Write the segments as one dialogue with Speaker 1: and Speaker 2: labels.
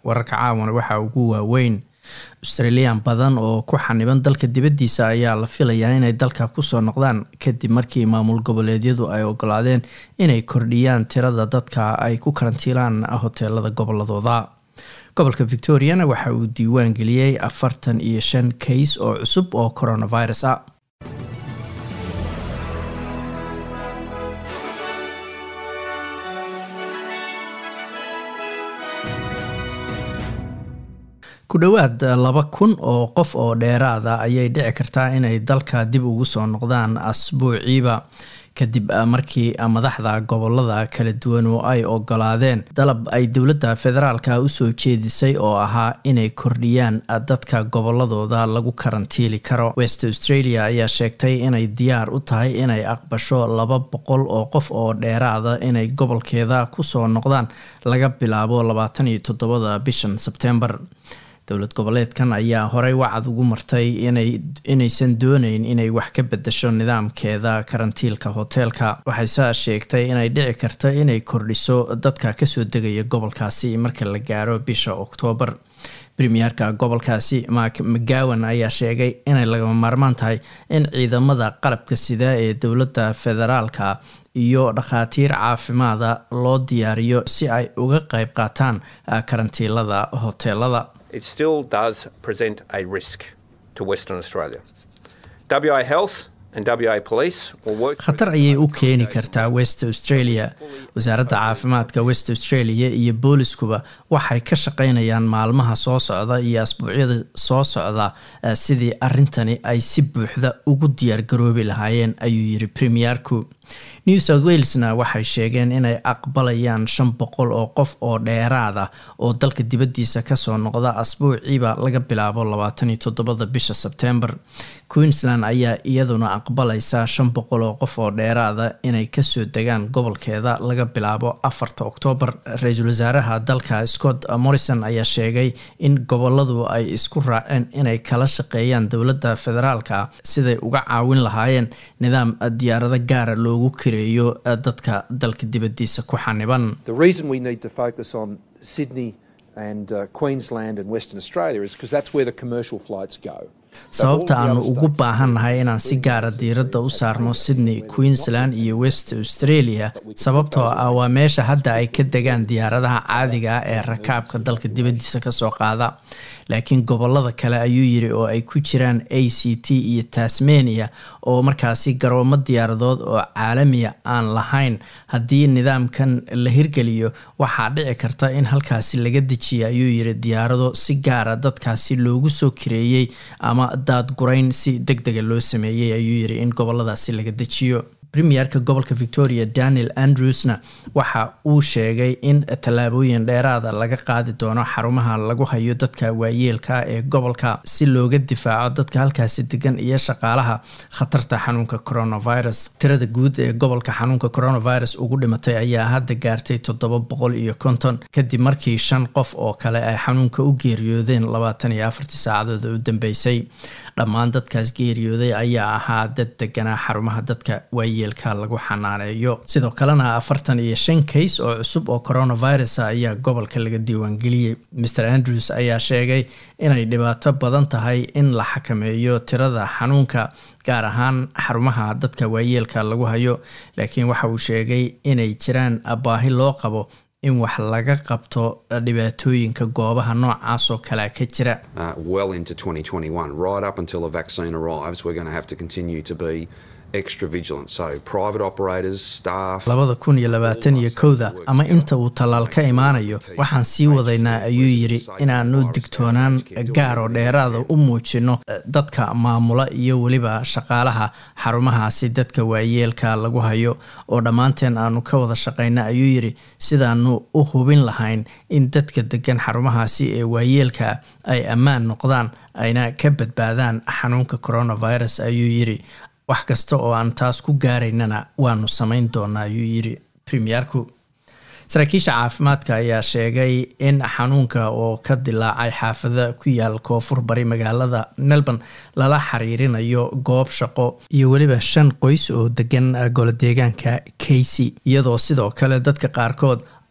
Speaker 1: wararka caawana waxaa ugu waaweyn australiyan badan oo ku xaniban dalka dibaddiisa ayaa la filayaa inay dalka kusoo noqdaan kadib markii maamul goboleedyadu ay ogolaadeen inay kordhiyaan tirada dadka ay ku karantiilaan hoteelada goboladooda gobolka victoriana waxa uu diiwaan geliyey afartan iyo shan kays oo cusub oo coronavirus ah ku dhowaad laba kun oo qof oo dheeraada ayay dhici kartaa inay dalka dib ugu soo noqdaan asbuuciiba kadib markii madaxda gobolada kala duwan oo ay ogolaadeen dalab ay dowladda federaalka usoo jeedisay oo ahaa inay kordhiyaan dadka goboladooda lagu karantiili karo west australia ayaa sheegtay inay diyaar u tahay inay aqbasho laba boqol oo qof oo dheeraada inay gobolkeeda kusoo noqdaan laga bilaabo labaatan iyo toddobada bishan sebtembar dowlad goboleedkan ayaa horey wacad ugu martay inaysan dooneyn inay wax ka bedasho nidaamkeeda karantiilka hoteelka waxayse sheegtay inay dhici karta inay kordhiso dadka kasoo degaya gobolkaasi marka la gaaro bisha oktoobar premierka gobolkaasi mark mcgowan ayaa sheegay inay lagama maarmaan tahay in ciidamada qalabka sida ee dowladda federaalka iyo dhakhaatiir caafimaada loo diyaariyo si ay uga qayb qaataan karantiilada hoteelada
Speaker 2: it still does present a risk to Western Australia. WA Health
Speaker 1: khatar ayay u keeni kartaa west australia wasaaradda caafimaadka west australia iyo booliskuba waxay ka shaqeynayaan maalmaha soo socda iyo asbuucyada soo socda sidii arintani ay si buuxda ugu diyaargaroobi lahaayeen ayuu yiri premierku new south walesna waxay sheegeen inay aqbalayaan shan boqol oo qof oo dheeraada oo dalka dibaddiisa kasoo noqda asbuuciiba laga bilaabo labaatan iyo toddobada bisha sebtembar queensland ayaa iyaduna aqbalaysa shan boqol oo qof oo dheeraada inay kasoo degaan gobolkeeda laga bilaabo afarta oktoobar ra-iisul wasaaraha dalka scott morrison ayaa sheegay in goboladu ay isku raaceen inay kala shaqeeyaan dowladda federaalka siday uga caawin lahaayeen nidaam diyaarado gaara loogu kireeyo dadka dalka dibadiisa ku xaniban
Speaker 3: and uh, Queensland and Western Australia is because that's where the commercial flights go.
Speaker 1: sababta aanu ugu baahannahay inaan si gaara diiradda u saarno sydney queensland iyo west australia sababtoo ah waa meesha hadda ay ka degaan diyaaradaha caadiga ah ee rakaabka dalka dibaddiisa kasoo qaada laakiin gobolada kale ayuu yiri oo ay ku jiraan a c t iyo tasmania oo markaasi garoomo diyaaradood oo caalamiya aan lahayn haddii nidaamkan la hirgeliyo waxaa dhici karta in halkaasi laga dejiya ayuu yiri diyaarado si gaara dadkaasi loogu soo kireeyey ama daadgurayn si deg dega loo sameeyey ayuu yiri in goboladaasi laga dejiyo premierka gobolka victoria daniel andrewsna waxa uu sheegay in tallaabooyin dheeraada laga qaadi doono xarumaha lagu hayo dadka waayeelka ee gobolka si looga difaaco dadka halkaasi degan iyo shaqaalaha khatarta xanuunka coronavirus tirada guud ee gobolka xanuunka coronavirus ugu dhimatay ayaa hadda gaartay toddoba boqol iyo konton kadib markii shan qof oo kale ay xanuunka u geeriyoodeen labaatan iyo afartii saacadood u dambeysay dhammaan dadkaas geeriyooday ayaa ahaa dad deganaa xarumaha dadka waayeelka lagu xanaaneeyo sidoo kalena afartan iyo shan kays oo cusub oo coronavirus ayaa gobolka laga diiwaangeliyey mr andrews ayaa sheegay inay dhibaato badan tahay in la xakameeyo tirada xanuunka gaar ahaan xarumaha dadka waayeelka lagu hayo laakiin waxa uu sheegay inay jiraan baahi loo qabo in wax laga qabto dhibaatooyinka goobaha noocaas oo kalea ka jira labada kun iyo labaatan iyo kowda ama inta uu tallaal ka imaanayo waxaan sii wadaynaa ayuu yiri inaanu digtoonaan gaar oo dheeraada u muujino dadka maamula iyo weliba shaqaalaha xarumahaasi dadka waayeelka lagu hayo oo dhammaanteen aanu ka wada shaqayna ayuu yiri sidaanu u hubin lahayn in dadka degan xarumahaasi ee waayeelka ay ammaan noqdaan ayna ka badbaadaan xanuunka coronavirus ayuu yiri wax kasta oo aan taas ku gaaraynana waanu samayn doonaa ayuu yiri premierku saraakiisha caafimaadka ayaa sheegay in xanuunka oo ka dilaacay xaafada ku yaal koonfur bari magaalada melbourne lala xiriirinayo goob shaqo iyo weliba shan qoys oo degan golodeegaanka casey iyadoo sidoo kale dadka qaarkood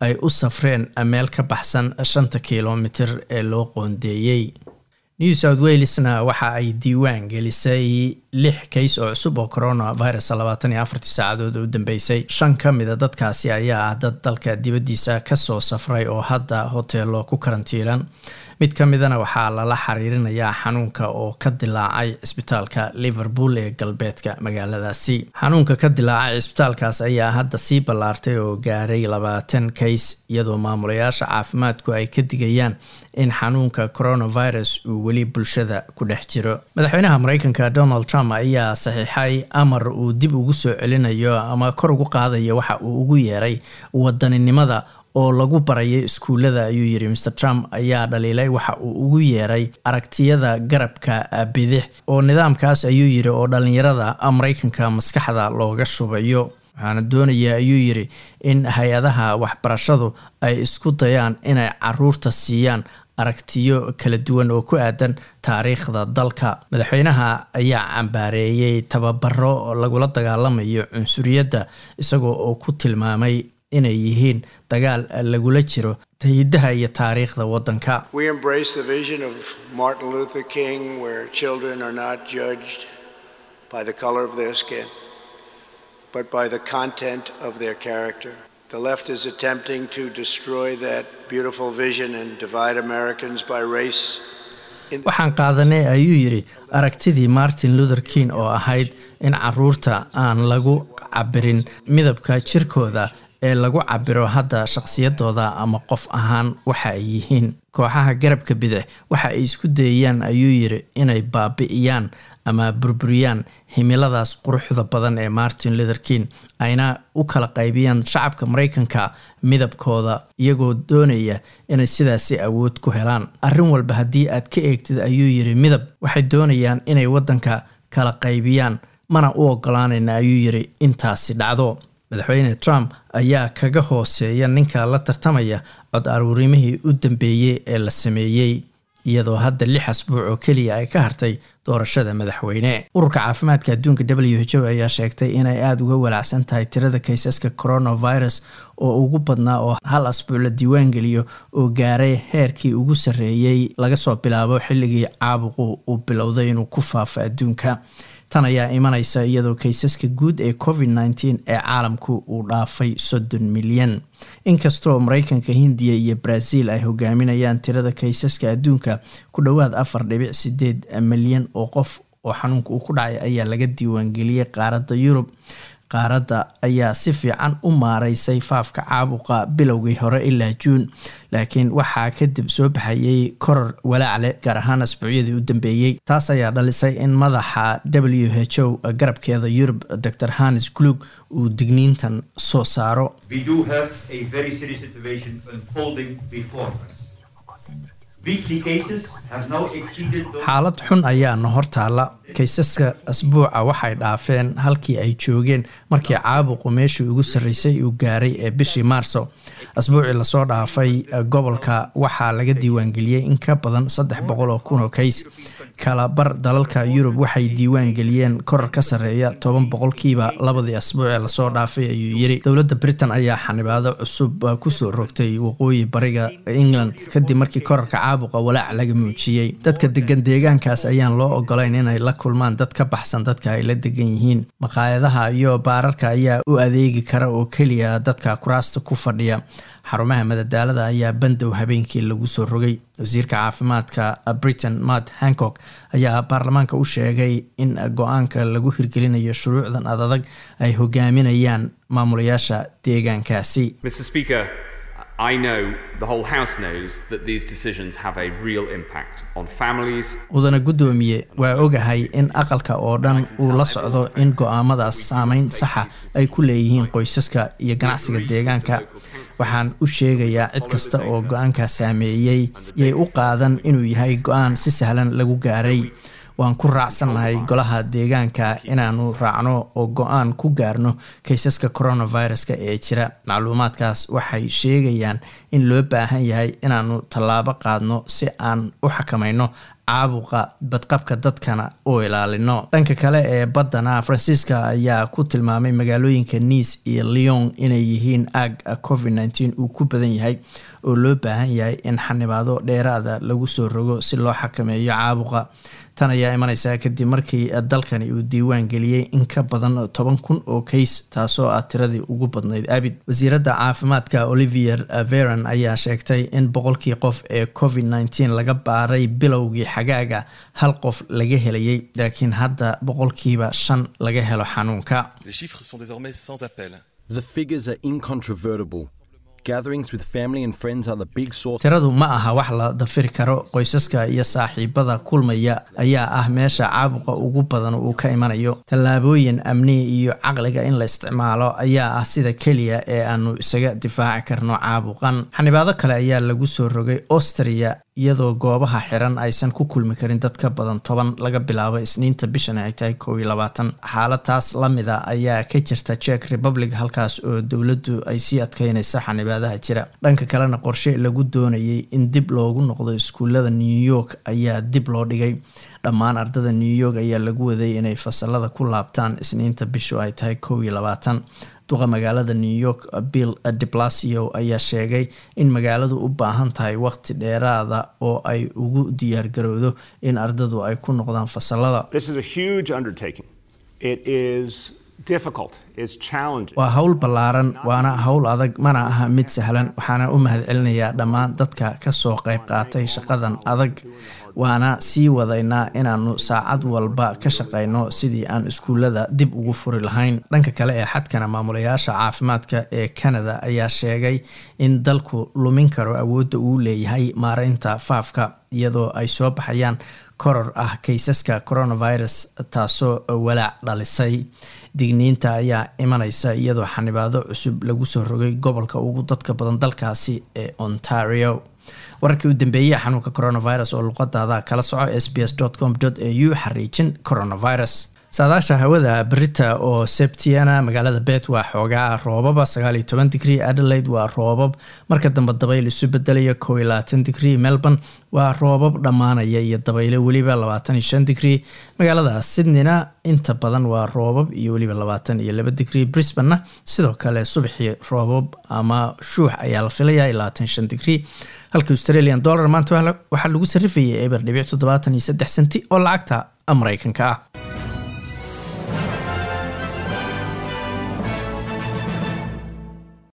Speaker 1: ay u safreen meel ka baxsan shanta kilomitir ee loo qoondeeyey new south walesna waxa ay diiwaan gelisay lix kays oo cusub oo coronavirus labaatan iyo afartii saacadood u dambeysay shan ka mida dadkaasi ayaa ah dad dalka dibaddiisa kasoo safray oo hadda hoteelo ku karantiilan mid ka midana waxaa lala xiriirinayaa xanuunka oo ka dilaacay cisbitaalka liverpool ee galbeedka magaaladaasi xanuunka ka dilaacay cisbitaalkaas ayaa hadda sii ballaartay oo gaaray labaatan kays iyadoo maamulayaasha caafimaadku ay ka digayaan in xanuunka coronavirus uu weli bulshada ku dhex jiro madaxweynaha mareykanka donald trump ayaa saxiixay amar uu dib ugu soo celinayo ama kor ugu qaadayo waxa uu ugu yeeray wadaninimada oo lagu barayay iskuullada ayuu yiri mr trump ayaa dhaliilay waxa uu ugu yeeray aragtiyada garabka bidix oo nidaamkaas ayuu yiri oo dhalinyarada mareykanka maskaxda looga shubayo waxaana doonaya ayuu yiri in hay-adaha waxbarashadu ay isku dayaan inay caruurta siiyaan aragtiyo kala duwan oo ku aadan taariikhda dalka madaxweynaha ayaa cambaareeyey tababaro lagula dagaalamayo cunsuriyadda isagoo oo ku tilmaamay inay yihiin dagaal lagula jiro hidaha iyo taariikhda waddanka
Speaker 4: but by the content of their character. The left is attempting to destroy that beautiful vision and divide Americans by race.
Speaker 1: waxaan qaadanay ayuu yidhi aragtidii martin luther king oo ahayd in caruurta aan lagu cabirin midabka jirkooda ee lagu cabiro hadda shaqsiyadooda ama qof ahaan waxa ay yihiin kooxaha garabka bidix waxa ay isku dayayaan ayuu yidhi inay baabi'iyaan ama burburiyaan himiladaas quruxda badan ee martin luther king ayna u kala qaybiyaan shacabka mareykanka midabkooda iyagoo doonaya inay sidaasi awood ku helaan arrin walba haddii aad ka eegtid ayuu yidhi midab waxay doonayaan inay waddanka kala qaybiyaan mana u ogolaanayna ayuu yidhi intaasi dhacdo madaxweyne trump ayaa kaga hooseeya ninka la tartamaya cod aruurimihii u dambeeyey ee la sameeyey iyadoo hadda lix asbuuc oo keliya ay ka hartay doorashada madaxweyne ururka caafimaadka adduunka w h o ayaa sheegtay inay aada uga walaacsan tahay tirada kaysaska coronavirus oo ugu badnaa oo hal asbuuc la diiwaangeliyo oo gaaray heerkii ugu sarreeyey laga soo bilaabo xilligii caabuqu uu bilowday inuu ku faafo adduunka tan ayaa imanaysa iyadoo kaysaska guud ee covid nteen ee caalamku uu dhaafay soddon milyan inkastoo mareykanka hindiya iyo brazil ay hogaaminayaan tirada kaysaska adduunka ku dhowaad afar dhibic sideed milyan oo qof oo xanuunka uu ku dhacay ayaa laga diiwaangeliyey qaaradda yurub qaaradda ayaa si fiican u maareysay faafka caabuqa bilowgii hore ilaa juun laakiin waxaa kadib soo baxayay koror walaacle gaar ahaan asbuucyadii u dambeeyey taas ayaa dhalisay in madaxa w h o garabkeeda yurub dor hannes glug uu digniintan soo saaro xaalad xun ayaana hortaala kaysaska asbuuca waxay dhaafeen halkii ay joogeen markii caabuqu meeshii ugu sarreysay uu gaaray ee bishii maarso asbuucii lasoo dhaafay gobolka waxaa laga diiwaangeliyey in ka badan saddex boqol oo kun oo kays kala bar dalalka yurub waxay diiwaan geliyeen korar ka sarreeya toban boqolkiiba labadii asbuuc ee lasoo dhaafay ayuu yiri dowladda britain ayaa xanibaado cusub kusoo rogtay waqooyi bariga england kadib markii korarka caabuqa walaac laga muujiyey dadka degan deegaankaas ayaan loo ogolayn inay la kulmaan dad ka baxsan dadka ay la degan yihiin maqaayadaha iyo baararka ayaa u adeegi kara oo keliya dadka kuraasta ku fadhiya xarumaha madadaalada ayaa bandow habeenkii lagu soo rogay wasiirka caafimaadka britain matt hancock ayaa baarlamaanka u sheegay in go-aanka lagu hirgelinayo shuruucdan adadag ay hogaaminayaan maamulayaasha deegaankaasi
Speaker 5: I know the whole House knows that these decisions have a real impact on families.
Speaker 1: mudane guddoomiye waa ogahay in aqalka oo dhan uu la socdo in go-aamadaas saameyn saxa ay ku leeyihiin qoysaska iyo ganacsiga deegaanka waxaan u sheegayaa cid kasta oo go-aankaa saameeyey yay u qaadan inuu yahay go-aan si sahlan lagu gaaray waan ku raacsannahay golaha deegaanka inaanu raacno oo go-aan ku gaarno kaysaska coronaviruska ee jira macluumaadkaas waxay sheegayaan in loo baahan yahay inaanu tallaabo qaadno si aan u xakamayno caabuqa badqabka dadkana u ilaalino dhanka kale ee baddana faransiiska ayaa ku tilmaamay magaalooyinka nice iyo leon inay yihiin aag covid nteen uu ku badan yahay oo loo baahan yahay in xanibaado dheeraada lagu soo rogo si loo xakameeyo caabuqa tan ayaa imaneysaa kadib markii dalkani uu diiwaan geliyey in ka badan toban kun oo kays taasoo ah tiradii ugu badnayd abid wasiiradda caafimaadka olivier veron ayaa sheegtay in boqolkii qof ee covid nteen laga baaray bilowgii xagaaga hal qof laga helayay laakiin hadda boqolkiiba shan laga helo xanuunka tiradu ma aha wax la dafiri karo qoysaska iyo saaxiibada kulmaya ayaa ah meesha caabuqa ugu badan uu ka imanayo tallaabooyin amni iyo caqliga in la isticmaalo ayaa ah sida keliya ee aanu isaga difaaci karno caabuqan xanibaado kale ayaa lagu soo rogay austria iyadoo goobaha xiran aysan ku kulmi karin dad ka badan toban laga bilaabo isniinta bishan ay tahay kow iyo labaatan xaaladaas lamida ayaa ka jirta czech republic halkaas oo dowladdu ay sii adkeynaysa xanibaadaha jira dhanka kalena qorshe lagu doonayay in dib loogu noqdo iskuullada new york ayaa dib loo dhigay dhammaan ardada new york ayaa lagu waday inay fasalada ku laabtaan isniinta bishu ay tahay kow iyo labaatan duqa magaalada new york bill deblasio ayaa sheegay in magaaladu u baahan tahay waqti dheeraada oo ay ugu diyaargarowdo in ardadu ay ku noqdaan fasalada waa howl ballaaran waana howl adag mana aha mid sahlan waxaana u mahadcelinayaa dhammaan dadka kasoo qayb qaatay shaqadan adag waana sii wadaynaa inaanu saacad walba ka shaqayno sidii aan iskuullada dib ugu furi lahayn dhanka kale ee xadkana maamulayaasha caafimaadka ee canada ayaa sheegay in dalku lumin karo awoodda uu leeyahay maareynta faafka iyadoo ay soo baxayaan koror ah kaysaska coronavirus taasoo walaac dhalisay digniinta ayaa imaneysa iyadoo xanibaado cusub lagu soo rogay gobolka ugu dadka badan dalkaasi ee ontario wararkii u dambeeyey xanuunka coronavirus oo luqadaada kala soco s b s com au xariijin coronavirus saadaasha hawada berita oo sebtiana magaalada bet waa xoogaa roobaba sagaaliyo toban digrie adelaide waa roobab marka dambe dabayl isu bedelaya kow iyo labaatan digrie melbourne waa roobab dhammaanaya iyo dabayle weliba labaatan iyo shan digrie magaalada sydneyna inta badan waa roobab iyo weliba labaatan iyo laba digrie brisbanena sidoo kale subaxii roobab ama shuux ayaa la filaya iyo labaatan shan digrie halka australian dollar maanta waxaa lagu sarifayay eber dhibic toddobaatan iyo saddex senti oo lacagta mareykanka ah